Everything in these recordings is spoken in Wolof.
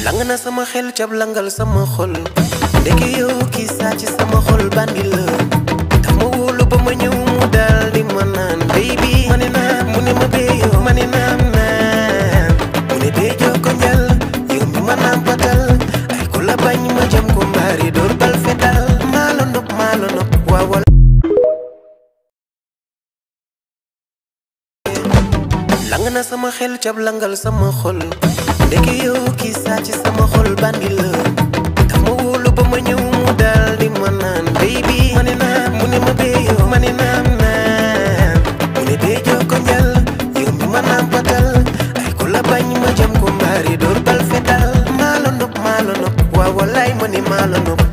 lang na sama xel cab langal sama xol ndeke yow kii saa ci sama xol bandi la daf ma wóolu ba ma ñëw mu daal di ma naan baby ma ne naam mu ne ma béyo ma ne naam naam mu ne dee joko njal yow mi ma naam patal ay ku la bañ ma jam ko mbaari door bal fetal maa la nopp maa la nopp waaw wala lang na sama xel cab langal sama xol ndeke yow kii saa ci sama xol bandi la daf ma wóolu ba ma ñëw mu daal di ma naan baby ma ne naam mu ne ma béyo ma ne naam naam mu ne dee joko njal yow mi ma naam patal ay ku la bañ ma jam ko mbaari door bal fetal maa la nopp maa la nopp waaw walaay ma ne maa la nopp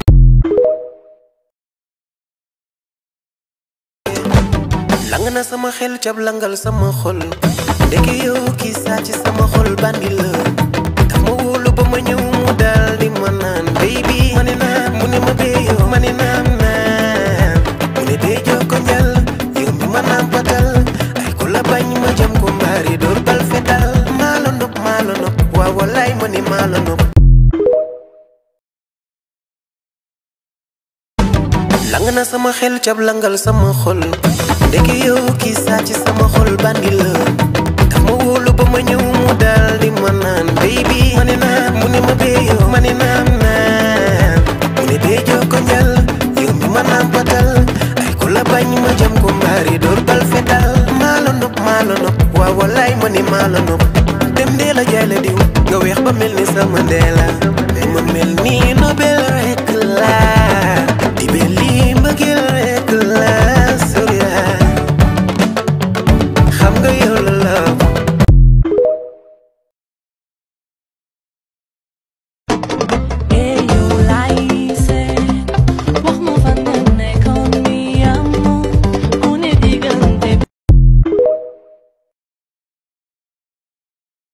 lang na sama xel cab langal sama xol ndeke yow kii saa ci sama xol bandi la daf ma wóolu ba ma ñëw mu daal di ma naan baby ma ne naam mu ne ma béyo ma ne naam naam mu ne dee joko njal yow mi ma naam patal ay ku la bañ ma jam ko mbaari door bal fetal maa la nopp maa la nopp waaw walaay ma ne maa la nopp lang na sama xel cab langal sama xol ndeke yow kii saa ci sama xol bandi la daf ma wóolu ba ma ñëw mu daal di ma naan baby ma ne naam mu ne ma béyo ma ne naam naam mu ne dee joko njal yow mi ma naam patal ay ku la bañ ma jam ko mbaari door bal fetal maa la nopp maa la nopp waaw walaay ma ne maa la nopp dem dee la jaay la diw nga weex ba mel ni sama ndee la ma mel nii